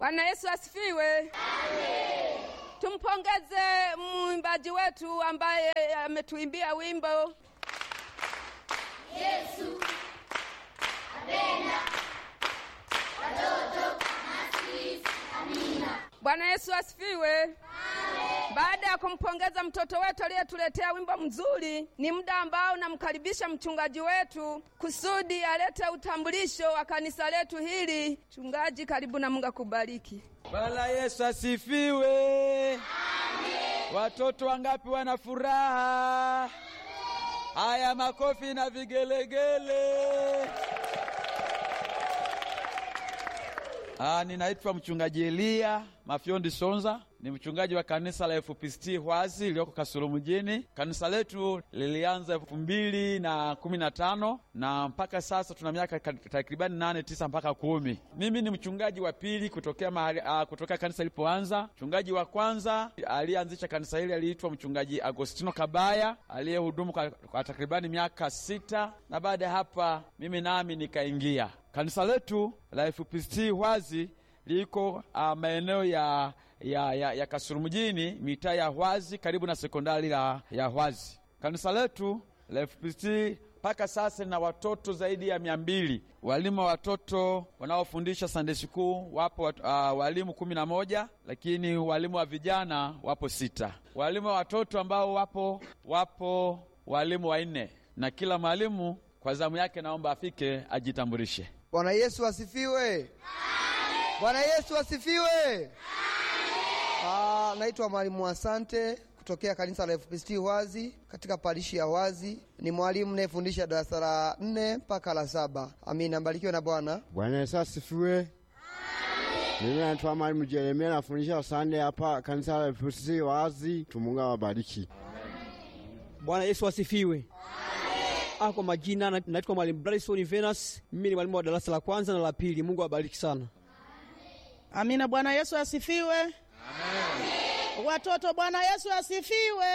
Bwana Yesu asifiwe. Tumpongeze mwimbaji wetu ambaye ametuimbia wimbo Bwana Yesu asifiwe. Baada ya kumpongeza mtoto wetu aliyetuletea wimbo mzuri, ni muda ambao namkaribisha mchungaji wetu kusudi alete utambulisho wa kanisa letu hili. Mchungaji, karibu na Mungu akubariki. Bwana Yesu asifiwe. Watoto wangapi wana furaha? Haya, makofi na vigelegele. Ah, ninaitwa mchungaji Elia Mafyondi Sonza, ni mchungaji wa kanisa la FPCT Hwazi iliyoko Kasulu mjini. Kanisa letu lilianza elfu mbili na kumi na tano na mpaka sasa tuna miaka takribani nane tisa mpaka kumi. Mimi ni mchungaji wa pili kutokea mahali, uh, kutokea kanisa lilipoanza. Mchungaji wa kwanza aliyeanzisha kanisa hili aliitwa mchungaji Agostino Kabaya aliyehudumu kwa, kwa takribani miaka sita, na baada ya hapa mimi nami nikaingia kanisa letu la FPCT Hwazi liko uh, maeneo ya, ya, ya, ya Kasulu mjini, mitaa ya Hwazi karibu na sekondari la, ya Hwazi. Kanisa letu la FPCT mpaka sasa lina watoto zaidi ya mia mbili. Walimu wa watoto wanaofundisha Sunday school wapo uh, walimu kumi na moja, lakini walimu wa vijana wapo sita. Walimu wa watoto ambao wapo wapo walimu wanne, na kila mwalimu kwa zamu yake naomba afike ajitambulishe. Bwana Yesu asifiwe. Bwana Yesu asifiwe. Ah, naitwa mwalimu Asante kutokea kanisa la FPCT Hwazi katika parishi ya Hwazi. Ni mwalimu nayefundisha darasa la nne mpaka la saba. Amina, mbarikiwe na Bwana. Bwana Yesu asifiwe. Mimi naitwa mwalimu Jeremia nafundisha Sunday hapa kanisa la FPCT Hwazi. Tumungu awabariki. Bwana Yesu asifiwe. Ah, kwa majina na- naitwa mwalimu Bryson Venus. Mimi ni mwalimu wa darasa la kwanza na la pili. Mungu awabariki sana. Amina. Bwana Yesu asifiwe. Watoto, Bwana Yesu asifiwe.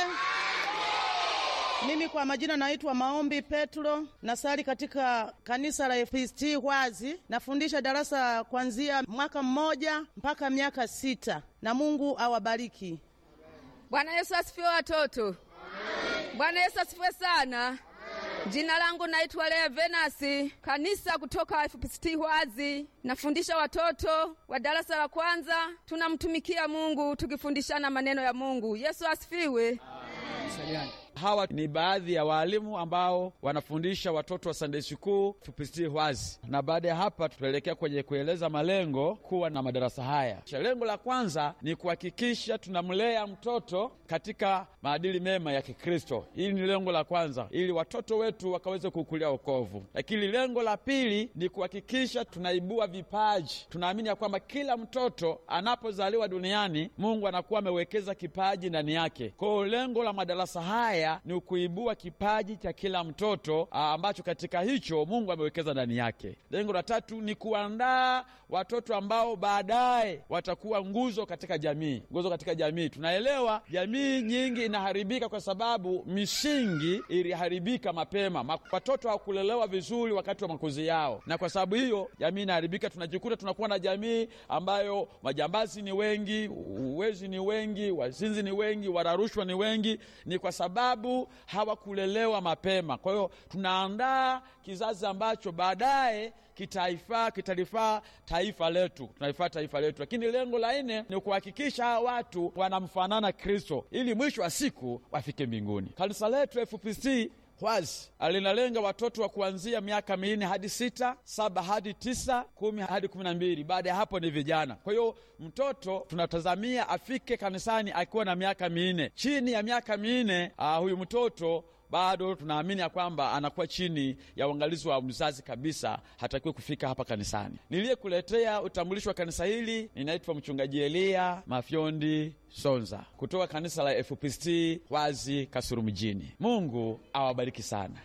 Mimi kwa majina naitwa Maombi Petro, nasali katika kanisa la FPCT Hwazi. Nafundisha darasa kuanzia mwaka mmoja mpaka miaka sita, na Mungu awabariki. Bwana Yesu asifiwe watoto. Bwana Yesu asifiwe sana. Jina langu naitwa Lea Venasi, kanisa kutoka FPCT Hwazi. Nafundisha watoto wa darasa la kwanza, tunamtumikia Mungu tukifundishana maneno ya Mungu. Yesu asifiwe. Hawa ni baadhi ya waalimu ambao wanafundisha watoto wa Sunday School FPCT Hwazi, na baada ya hapa tutaelekea kwenye kueleza malengo kuwa na madarasa haya. Lengo la kwanza ni kuhakikisha tunamlea mtoto katika maadili mema ya Kikristo. Hili ni lengo la kwanza, ili watoto wetu wakaweze kukulia wokovu. Lakini lengo la pili ni kuhakikisha tunaibua vipaji. Tunaamini ya kwamba kila mtoto anapozaliwa duniani Mungu anakuwa amewekeza kipaji ndani yake. Kwa hiyo lengo la madarasa haya ni kuibua kipaji cha kila mtoto aa, ambacho katika hicho Mungu amewekeza ndani yake. Lengo la tatu ni kuandaa watoto ambao baadaye watakuwa nguzo katika jamii, nguzo katika jamii. Tunaelewa jamii nyingi inaharibika kwa sababu misingi iliharibika mapema, Ma- watoto hawakulelewa vizuri wakati wa makuzi yao, na kwa sababu hiyo jamii inaharibika. Tunajikuta tunakuwa na jamii ambayo majambazi ni wengi, uwezi ni wengi, wazinzi ni wengi, wararushwa ni wengi, ni kwa sababu hawakulelewa mapema. Kwa hiyo tunaandaa kizazi ambacho baadaye kitaifaa kitalifaa taifa letu, tunaifaa taifa letu. Lakini lengo la nne ni kuhakikisha hawa watu wanamfanana Kristo ili mwisho wa siku wafike mbinguni. Kanisa letu FPCT Hwazi linalenga watoto wa kuanzia miaka minne hadi sita, saba hadi tisa, kumi hadi kumi na mbili. Baada ya hapo ni vijana. Kwa hiyo mtoto tunatazamia afike kanisani akiwa na miaka minne. Chini ya miaka minne, uh, huyu mtoto bado tunaamini ya kwamba anakuwa chini ya uangalizi wa mzazi kabisa, hatakiwi kufika hapa kanisani. Niliyekuletea utambulisho wa kanisa hili, ninaitwa mchungaji Elia Mafyondi Sonza kutoka kanisa la FPCT Hwazi Kasulu mjini. Mungu awabariki sana.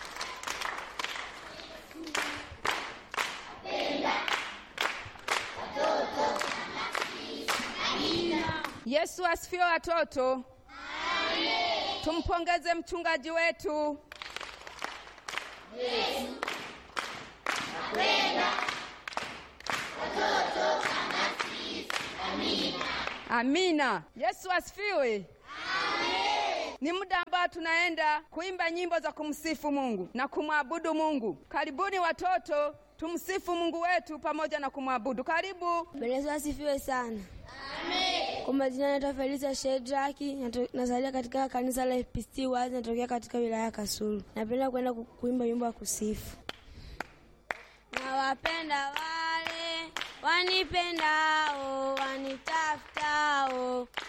Yesu asifiwe watoto. Tumpongeze mchungaji wetu. Amina. Yesu asifiwe. Ni muda ambao tunaenda kuimba nyimbo za kumsifu Mungu na kumwabudu Mungu. Karibuni watoto, tumsifu Mungu wetu pamoja na kumwabudu. Karibu. Bwana Yesu asifiwe sana. Kwa majina naitwa Felisa Shedraki, nato- nazalia katika kanisa la FPCT Wazi, natokea katika wilaya ya Kasulu. Napenda kwenda ku- kuimba wimbo wa kusifu. Nawapenda wale wanipendao, wanitafutao